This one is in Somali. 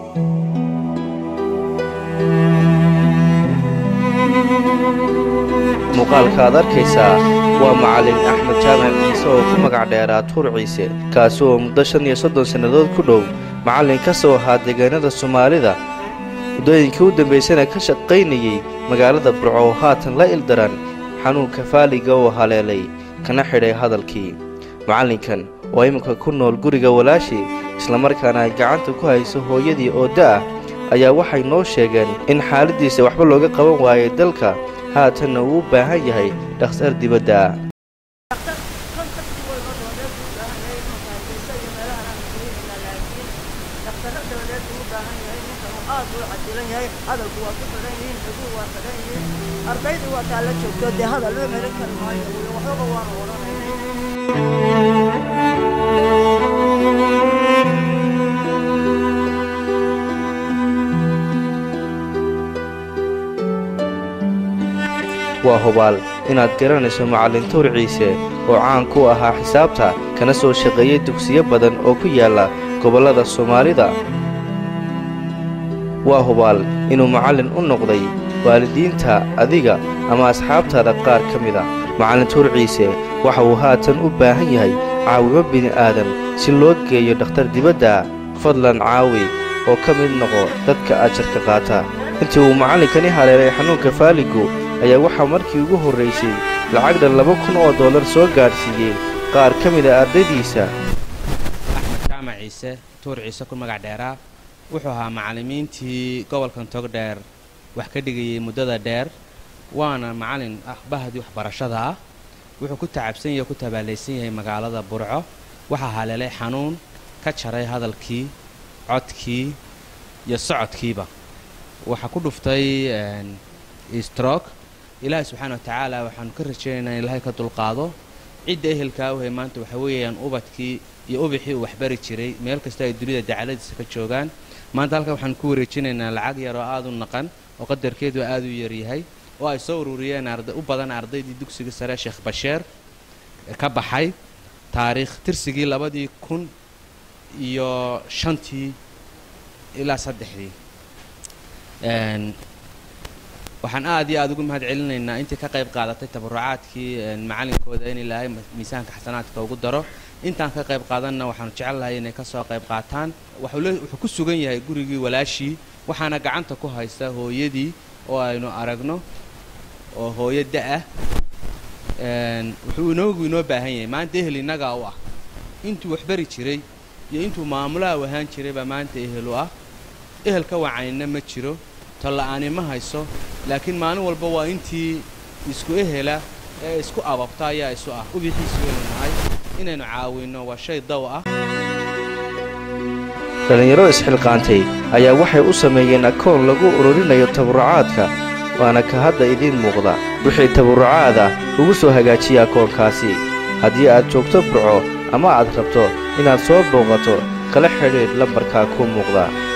muuqaalka aad arkaysaa waa macallin axmed jaamac ciise oo ku magac dheeraa tuur ciise kaasi oo muddo shan iyo soddon sannadood ku dhow macallin ka soo ahaa deegaanada soomaalida muddooyinkii u dambaysana ka shaqaynayey magaalada burco oo haatan la ildaran xanuunka faaliga oo haleelay kana xidhay hadalkii macallinkan oo iminka ku nool guriga walaashii islamarkaana ay gacanta ku hayso hooyadii oo da'ah ayaa waxay noo sheegeen in xaaladdiisa waxba looga qaban waayay dalka haatanna uu u baahan yahay dhakhtar dibadda ardayda waa taa la joogto dee hadal loo melan kari maayo waxbaba waanu odhanayna waa hubaal inaad garanayso macallin tuur ciise oo caan ku ahaa xisaabta kana soo shaqeeyey dugsiyo badan oo ku yaalla gobollada soomaalida waa hubaal inuu macallin u noqday waalidiinta adiga ama asxaabtaada qaar ka mid a macallin tuur ciise waxa uu haatan u baahan yahay caawimo bini'aadan si loo geeyo dhakhtar dibadda fadlan caawi oo ka mid noqo dadka ajarka qaata intii uu macallinkani haleelay xanuunka faaligu ayaa waxaa markii ugu horraysay lacag dhan laba kun oo dollar soo gaadhsiiyey qaar ka mid a ardaydiisa axmed jaamac ciise tuur ciise ku magac dheeraa wuxuu ahaa macallimiintii gobolkan togdheer wax ka dhigayay muddada dheer waana macallin ah bahdii waxbarashada ah wuxuu ku tacabsan yahay o ku tabaalaysan yahay magaalada burco waxaa haleelay xanuun ka jaray hadalkii codkii iyo socodkiiba waxaa ku dhuftay strok ilaahay subxaana wa tacaala waxaanu ka rajaynaynaa in ilaahay ka dulqaado cidda ehelkaa uhay maanta waxa weeyaan ubadkii iyo ubixii uu waxbari jiray meel kasta ay dunida dacaladiisa ka joogaan maanta halkan waxaanu ku wareejinaynaa lacag yar oo aad u naqan oo qadarkeedu aad u yaryahay oo ay soo ururiyeen u badan ardaydii dugsiga sare sheekh basheer ka baxay taariikh tirsigii labadii kun iyo shantii ilaa saddexdii waxaan aad iyo aad ugu mahad celinaynaa intii ka qayb qaadatay tabarucaadkii macallinkooda in ilaahay miisaanka xasanaadka ugu daro intaan ka qayb qaadanna waxaanu jecel inay ka soo qayb qaataan wuxuu ku sugan yahay gurigii walaashii waxaana gacanta ku haysta hooyadii oo aynu aragno oo hooyo da-ah wuxuu inoogu inoo baahan yahay maanta ehel innagaa u ah intuu waxbari jiray iyo intuu maamulaha u ahaan jiray baa maanta ehel u ah ehel ka wacanina ma jiro tolla-aani ma hayso laakiin maalin walba waa intii isku ehela ee isku ababta ayaa isu ah ubixiisu waynu nahay inaynu caawinno waa shay daw ah dhallinyaro isxilqaantay ayaa waxay u sameeyeen akoon lagu ururinayo tabarrucaadka waana ka hadda idiin muuqda wixii tabarrucaada ugu soo hagaajiya akoonkaasi haddii aad joogto burco ama aad rabto inaad soo booqato kala xidhiidh lambarkaa ku muuqda